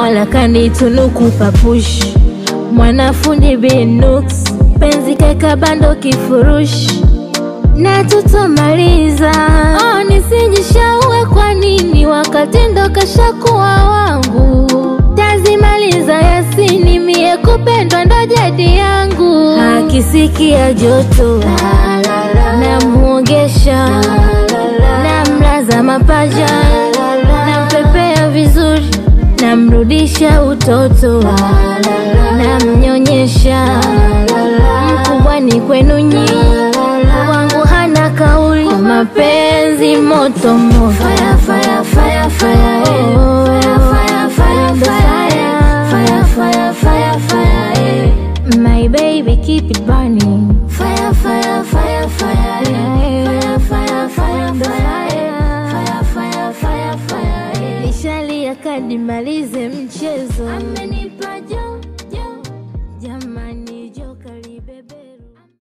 Mola kanitunuku papush, mwanafundi Binux, penzi keka bando kifurushi na tutomaliza. Oh, nisijishaue kwa nini wakati ndo kashakuwa wangu, tazimaliza Yasini, mie kupendwa ndo jadi yangu. Akisikia joto namuogesha, namlaza mapaja, nampepea vizuri, namrudisha utoto, namnyonyesha. Mkubwa ni kwenu nyinyi wangu hana kauli, mapenzi moto moto, fire fire fire fire, oh, fire fire fire fire fire fire, my baby keep it burning, fire fire fire fire, fire fire fire fire, fire fire fire fire, nishalia kadi malize mchezo.